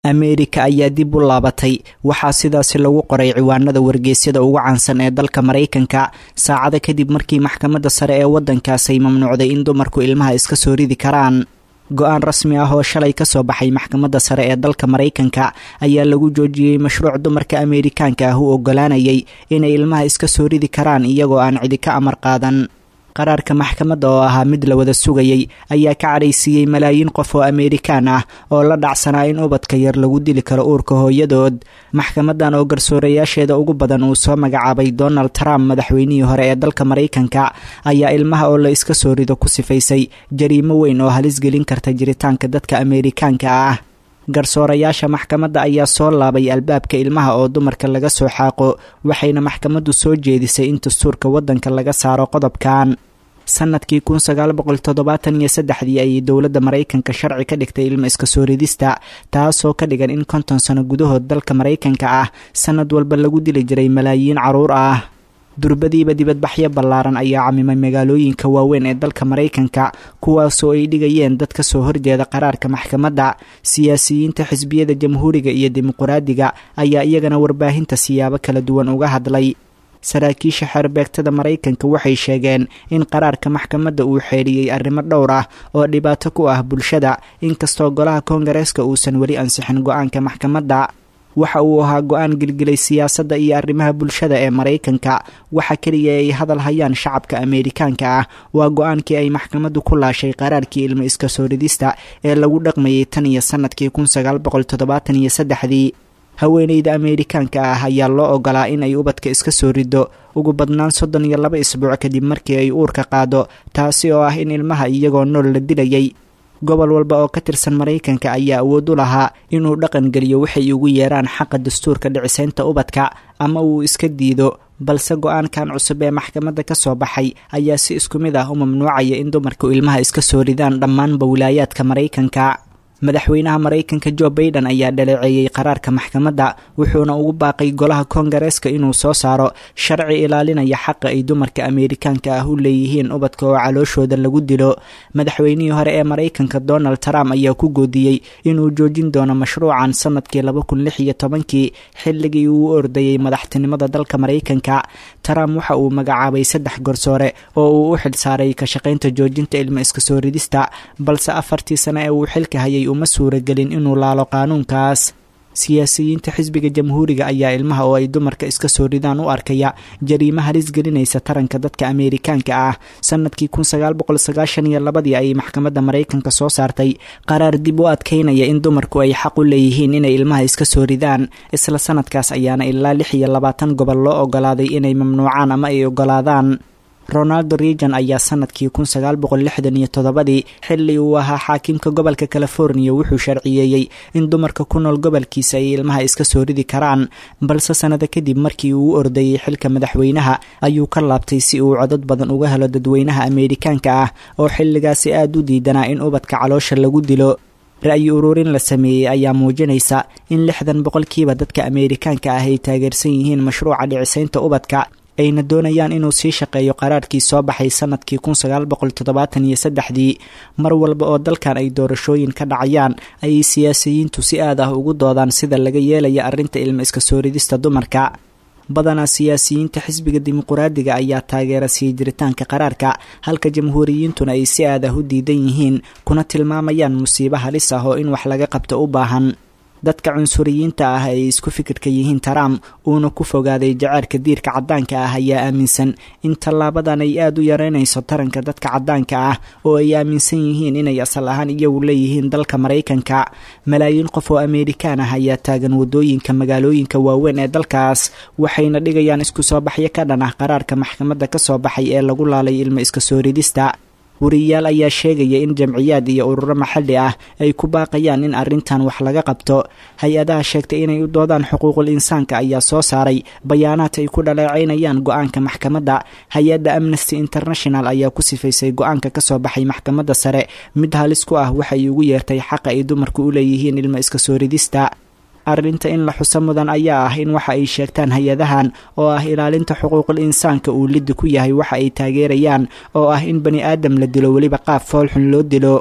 ameerika ayaa dib u laabatay waxaa sidaasi lagu qoray ciwaanada wargeysyada ugu caansan ee dalka maraykanka saacado kadib markii maxkamadda sare ee waddankaas ay mamnuucday in dumarku ilmaha iska soo ridi karaan go-aan rasmi ah oo shalay kasoo baxay maxkamadda sare ee dalka maraykanka ayaa lagu joojiyey mashruuc dumarka ameerikaanka ah u ogolaanayay inay ilmaha iska soo ridi karaan iyagoo aan cidi ka amar qaadan qaraarka maxkamadda oo ahaa mid la wada sugayay ayaa ka cadhaysiiyey malaayiin qof oo ameerikaan ah oo la dhacsanaa in ubadka yar lagu dili karo uurka hooyadood maxkamadan oo garsoorayaasheeda ugu badan uu soo magacaabay donald trump madaxweynihii hore ee dalka maraykanka ayaa ilmaha oo la iska soo rido ku sifaysay jariimo weyn oo halis gelin karta jiritaanka dadka ameerikaanka ah garsoorayaasha maxkamadda ayaa soo laabay albaabka ilmaha oo dumarka laga soo xaaqo waxayna maxkamaddu soo jeedisay in dastuurka waddanka laga saaro qodobkan sanadkii kun sagaal boqol toddobaatan iyo saddexdii ayay dowladda maraykanka sharci ka dhigtay ilma iska soo ridista taasoo ka dhigan in konton sano gudahood dalka maraykanka ah sanad walba lagu dili jiray malaayiin caruur ah durbadiiba dibadbaxyo ballaaran ayaa camimay magaalooyinka waaweyn ee dalka maraykanka kuwaasoo ay dhigayeen dad ka soo horjeeda qaraarka maxkamadda siyaasiyiinta xisbiyada jamhuuriga iyo dimuquraadiga ayaa iyagana warbaahinta siyaabo kala duwan uga hadlay saraakiisha xeerbeegtada maraykanka waxay sheegeen in qaraarka maxkamadda uu xeeliyey arrimo dhowr ah oo dhibaato ku ah bulshada inkastoo golaha koongareeska uusan weli ansixin go-aanka maxkamadda waxa uu ahaa go-aan gilgilay siyaasadda iyo arrimaha bulshada ee maraykanka waxa keliya ay hadal hayaan shacabka ameerikaanka ah waa go-aankii ay maxkamaddu ku laashay qaraarkii ilmo iska soo ridista ee lagu dhaqmayay tan iyo sanadkii kun sagaal boqol toddobaatan iyo saddexdii haweeneyda ameerikaanka ah ayaa loo ogolaa in ay ubadka iska soo rido ugu badnaan soddon iyo laba isbuuc kadib markii ay uurka qaado taasi oo ah in ilmaha iyagoo nool la dilayay gobol walba oo ka tirsan maraykanka ayaa awood u lahaa inuu dhaqan geliyo waxay ugu yeeraan xaqa dastuurka dhicisaynta ubadka ama uu iska diido balse go-aankan cusub ee maxkamadda ka soo baxay ayaa si isku mid ah u mamnuucaya in dumarku ilmaha iska soo ridaan dhammaanba wilaayaadka maraykanka madaxweynaha maraykanka jo baiden ayaa dhaleeceeyey qaraarka maxkamadda wuxuuna ugu baaqay golaha koongareeska inuu soo saaro sharci ilaalinaya xaqa ay dumarka ameerikaanka ah u leeyihiin ubadka oo calooshooda lagu dilo madaxweynihii hore ee maraykanka donald trump ayaa ku goodiyey inuu joojin doono mashruucan sanadkii laba kun lix iyo tobankii xilligii uu u ordayey madaxtinimada dalka maraykanka trump waxa uu magacaabay saddex garsoore oo uu u xilsaaray ka shaqaynta joojinta ilmo iska soo ridista balse afartii sano ee uu xilka hayay uma suuragelin inuu laalo qaanuunkaas siyaasiyiinta xisbiga jamhuuriga ayaa ilmaha oo ay dumarka iska soo ridaan u arkaya jariimo halis gelinaysa taranka dadka ameerikaanka ah sanadkii kun sagaal boqol sagaashan iyo labadii ayay maxkamadda maraykanka soo saartay qaraar dib u adkaynaya in dumarku ay xaq u leeyihiin inay ilmaha iska soo ridaan isla sanadkaas ayaana ilaa lix iyo labaatan gobol loo ogolaaday inay mamnuucaan ama ay ogolaadaan ronaldo reagan ayaa sanadkii kun sagaal boqol lixdan iyo toddobadii xilli uu ahaa xaakimka gobolka californiya wuxuu sharciyeeyey in dumarka ku nool gobolkiisa ay ilmaha iska soo ridi karaan balse sannado kadib markii uu u ordayey xilka madaxweynaha ayuu ka laabtay si uu codad badan uga helo dadweynaha ameerikaanka ah oo xilligaasi aada u diidanaa in ubadka caloosha lagu dilo ra-yi ururin la sameeyey ayaa muujinaysa in lixdan boqolkiiba dadka ameerikaanka ah ay taageersan yihiin mashruuca dhicisaynta ubadka ayna doonayaan inuu sii shaqeeyo qaraarkii soo baxay sanadkii kun sagaal boqol toddobaatan iyo saddexdii mar walba oo dalkan ay doorashooyin ka dhacayaan ayay siyaasiyiintu si aad ah ugu doodaan sida laga yeelaya arrinta ilmo iska soo ridista dumarka badanaa siyaasiyiinta xisbiga dimuquraadiga ayaa taageera sii jiritaanka qaraarka halka jamhuuriyiintuna ay si aad ah u diidan yihiin kuna tilmaamayaan musiibo halis ah oo in wax laga qabto u baahan dadka cunsuriyiinta ah ay isku fikirka yihiin trump uuna ku fogaaday jaceylka diirka caddaanka ah ayaa aaminsan in tallaabadan ay aada u yareynayso taranka dadka caddaanka ah oo ay aaminsan yihiin inay asal ahaan iyagu leeyihiin dalka maraykanka malaayiin qof oo ameerikaan ah ayaa taagan waddooyinka magaalooyinka waaweyn ee dalkaas waxayna dhigayaan isku soo baxyo ka dhan ah qaraarka maxkamadda ka soo baxay ee lagu laalay ilmo iska soo ridista wariyayaal ayaa sheegaya in jamciyaad iyo ururo maxalli ah ay ku baaqayaan in arrintan wax laga qabto hay-adaha sheegtay inay u doodaan xuquuqul insaanka ayaa soo saaray bayaanaad ay ku dhaleecaynayaan go-aanka maxkamadda hay-adda amnesty international ayaa ku sifaysay go-aanka ka soo baxay maxkamadda sare mid halis ku ah waxay ugu yeertay xaqa ay dumarku u leeyihiin ilmo iska soo ridista arrinta in la xuso mudan ayaa ah in waxa ay sheegtaan hay-adahan oo ah ilaalinta xuquuqul insaanka uu liddi ku yahay waxa ay taageerayaan oo ah in bani aadam la dilo weliba qaab foolxun loo dilo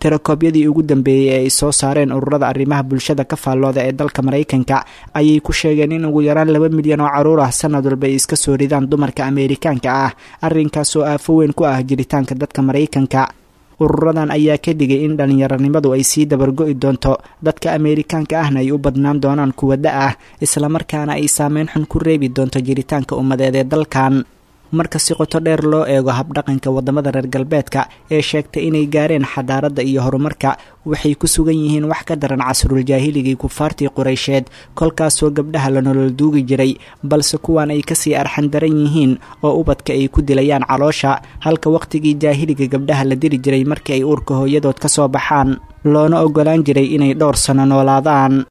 tirakoobyadii ugu dambeeyey ee ay soo saareen ururada arrimaha bulshada ka faallooda ee dalka maraykanka ayay ku sheegeen in ugu yaraan laba milyan oo caruur ah sanad walba ay iska soo ridaan dumarka ameerikaanka ah arrinkaas oo aafo weyn ku ah jiritaanka dadka maraykanka ururadan ayaa ka digay in dhallinyaronimadu ay sii dabargo'i doonto dadka ameerikaanka ahna ay u badnaan doonaan kuwa da ah islamarkaana ay saameyn xun ku reebi doonto jiritaanka ummadeed ee dalkan marka si qoto dheer loo eego habdhaqanka waddamada reer galbeedka ee sheegtay inay gaareen xadaaradda iyo horumarka waxay ku sugan yihiin wax ka daran casruljaahiligai kufaartii qureysheed kolkaasoo gabdhaha la nolol duugi jiray balse kuwan ay kasii arxan daran yihiin oo ubadka ay ku dilayaan caloosha halka wakhtigii jaahiliga gabdhaha la diri jiray markii ay uurka hooyadood ka soo baxaan loona ogolaan jiray inay dhowr sano noolaadaan